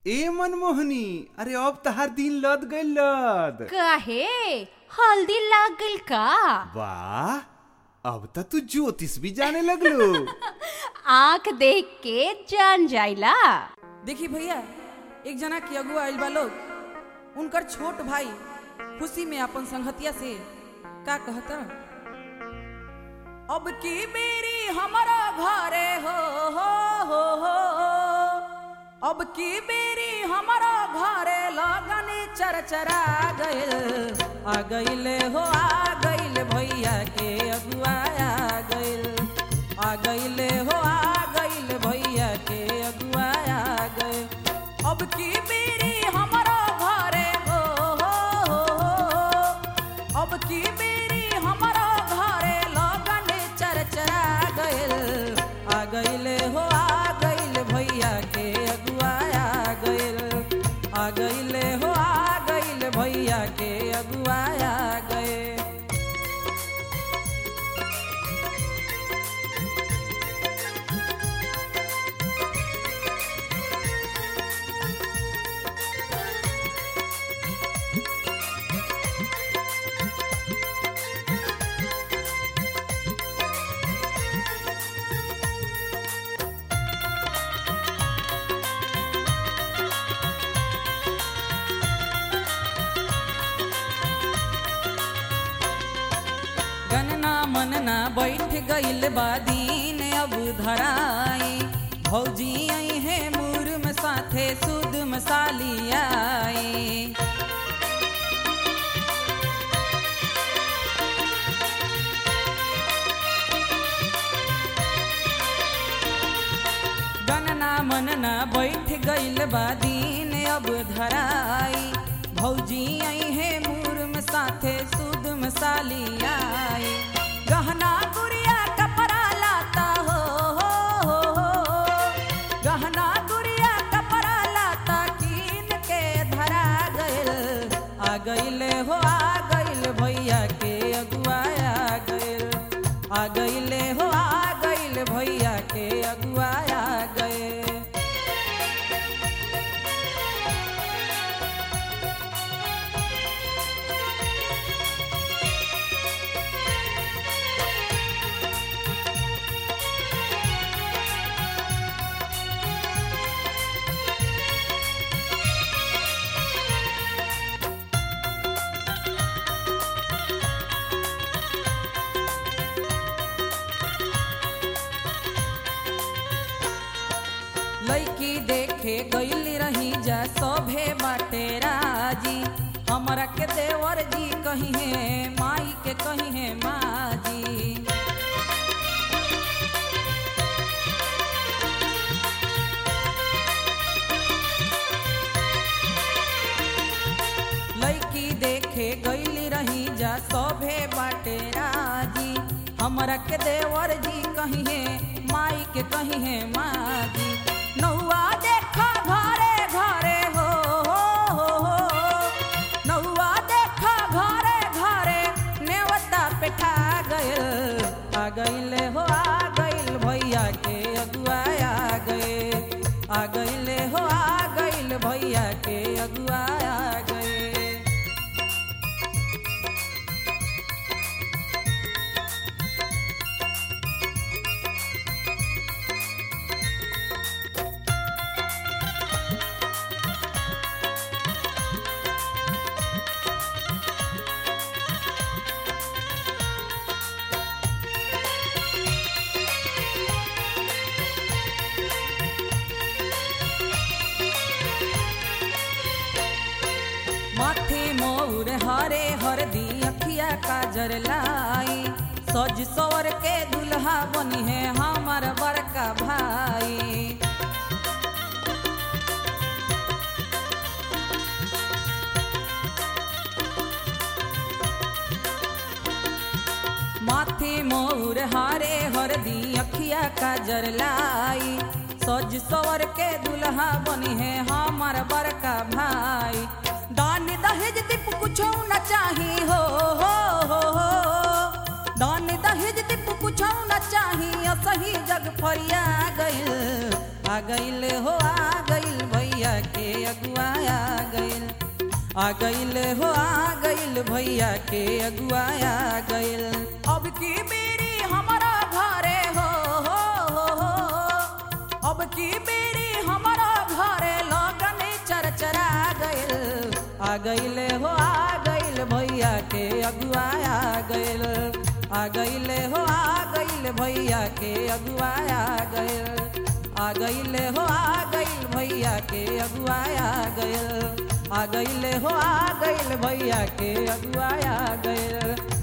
ए मनमोहनी अरे अब तहार दिन लद गइल लद काहे हल्दी लाग गइल का वाह अब त तू ज्योतिष भी जाने लगलो आंख देख के जान जाइला देखी भैया एक जना के अगुआ आइल बा लोग उनकर छोट भाई खुशी में अपन संगतिया से का कहता अब की बेरी हमारा घरे हो हो हो हो अब की बेरी हमारा घरे लगन चरचरा गइल आ गइले हो आ गइल भैया के अगुआ आ गइल आ गइले हो आ गइल भैया के अगुआ आ गइल अब की बेरी हमारा घरे हो हो हो हो अब की बेरी हमारा घरे लगन चरचरा गइल आ गइले हो आ गइल भैया के अगुआ आ गइल आ गइले हो आ गइल भैया के अगुआ आ गइल गनना मनना बैठ गइल बा दीन अब धराई भौजी आई है मुर्म साथे सुद मसाली आई गनना मनना बैठ गइल बा दीन अब धराई भौजी आई है मुर्म साथे सुद मसाली आई गहना गुड़िया कपड़ा लाता हो हो हो हो गहना गुड़िया कपड़ा लाता कीन के धरा गइल आ गइले हो आ गइल भैया के अगुआ आ गइल आ गइले हो आ गइल भैया के अगुआ आ गइल लड़की देखे गइल रही जा सभे बाटे राजी हमरा के देवर जी कही है माई के कही है माजी लड़की देखे गइल रही जा सभे बाटे राजी हमरा के देवर जी कही है माई के कही है माजी नौआ देखा घरे घरे हो हो हो हो नौआ देखा घरे घरे नेवता पेठा गइल आ गइले हो आ गइल भैया के अगुआ आ गए आ गइले हो आ गइल भैया के अगुआ आ गए माथे मोर हरे हरदी अखिया काजर लाई सज सवर के दुल्हा बनी है हमार बड़का भाई माथे मोर हरे हरदी अखिया काजर लाई सज सवर के दुल्हा बनी है हमार बड़का भाई दान दहेज दीप कुछो न चाही हो हो हो हो दान दहेज दीप कुछो न चाही असही जग फरिया गइल आ गइल हो आ गइल भैया के अगुआ आ गइल आ गइल हो आ गइल भैया के अगुआ आ गइल अब की बेरी हमारा घरे हो हो हो हो अब की बेरी हमारा घरे लगन चरचरा गइल आ गइल हो आ गइल भैया के अगुआ आ गइल आ गइल हो आ गइल भैया के अगुआ आ गइल आ गइल हो आ गइल भैया के अगुआ आ गइल आ गइल हो आ गइल भैया के अगुआ आ गइल